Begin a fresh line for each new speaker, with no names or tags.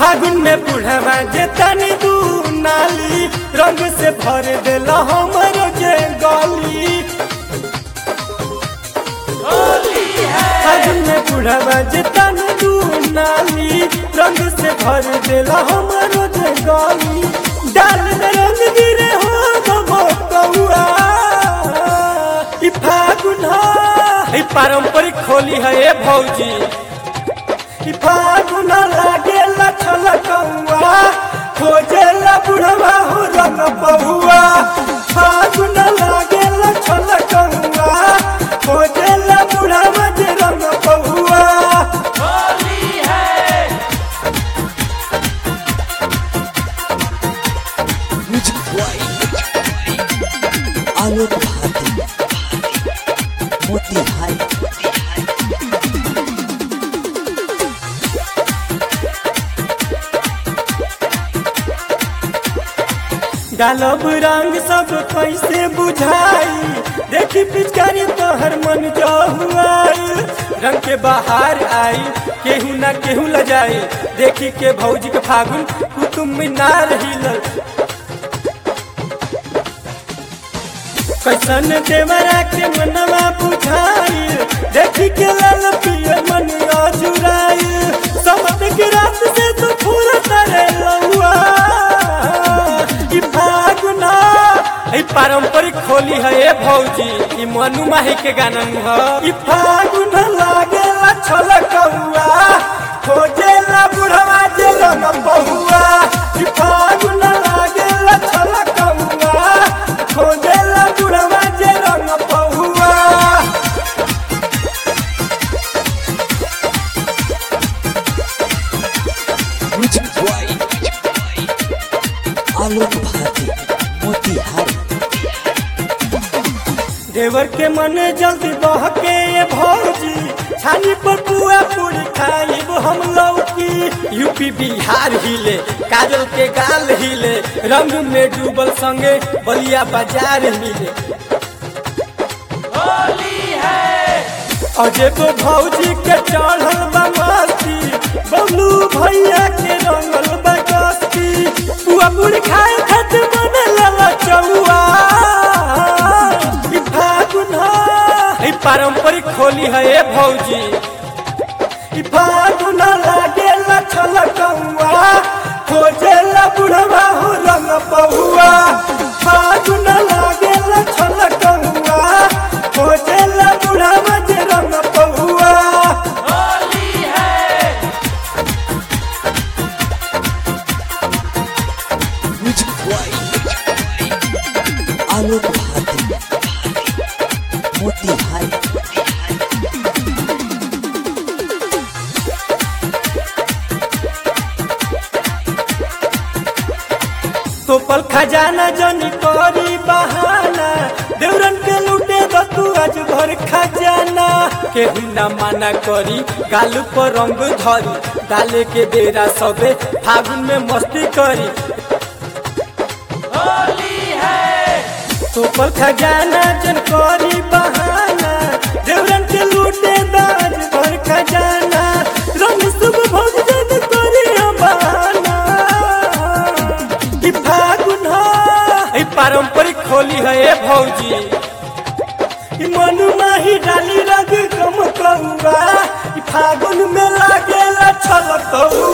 फागुन में बुढ़वा जे तनी दू नाली रंग से भर देला हमर जे गली फागुन में बुढ़वा जे तनी दू नाली रंग से भर देला हमर जे गली डाल दे रंग गिरे हो गो कौआ ई फागुन है ई पारंपरिक होली है ए भौजी ई फागुन लागेला छलकौआ खोजेला बुढ़वा हो रंग बहुआ फागुन लागेला छलकौआ खोजेला बुढ़वा जे रंग बहुआ
म्यूजिक बॉय आलोक भारती मोतिहारी
डालब रंग सब कैसे बुझाई देखी पिचकारी तोहर मन जो हुआई रंग के बाहर आई केहू ना केहू ल जाई देखी के भौजी के फागुन कुतुब मीनार हिलल कैसन देवरा के मनवा बुझाई देखी के लाल पियर मन अजुराई समत के रात से तो फूल तरे लौआ ई फागुना ई पारंपरिक होली है ए भौजी ई मनु माही के गाना ह ई फागुन लागेला छलकौआ खोजेला बुढ़वा जे रंग बहुआ ई फागुन लागेला छलकौआ खोजेला बुढ़वा जे रंग बहुआ
म्यूजिक बॉय आलोक भारती मोतिहारी
देवर के मन जल्दी बहके ये भौजी छानी पर पुआ पूरी खाइब हम लौकी यूपी बिहार हिले काजल के गाल हिले रंग में डूबल संगे बलिया बाजार मिले अजय को भौजी के चढ़ल बा मस्ती बबलू भैया के रंगल बा गस्ती पुआ पूरी खाए खातिर मन लला चौआ ई फागुन है ई पारंपरिक होली है ए भौजी ई फागुन लागेला छलकौआ खोजेला बुढ़वा हो रंग बहुआ फागुन लागेला छलकौआ खोजेला बुढ़वा जे रंग बहुआ
म्यूजिक बॉय आलोक भारती मोतिहारी
तोपल खजाना जनी करी बहाना देवरन के लूटे दो तू आज भर खजाना केहू ना माना करी गाल पर रंग धरी डाले के बेरा सबे फागुन में मस्ती करी तोपल खजाना जन करी बहाना देवरन के लूटे दाज भर खजाना रंग शुभ भोग जन करी बहाना ई फागुन है ई पारंपरिक होली है ए भौजी ई मनु माही डाली रंग कम कौआ ई फागुन में लागेला छलकौआ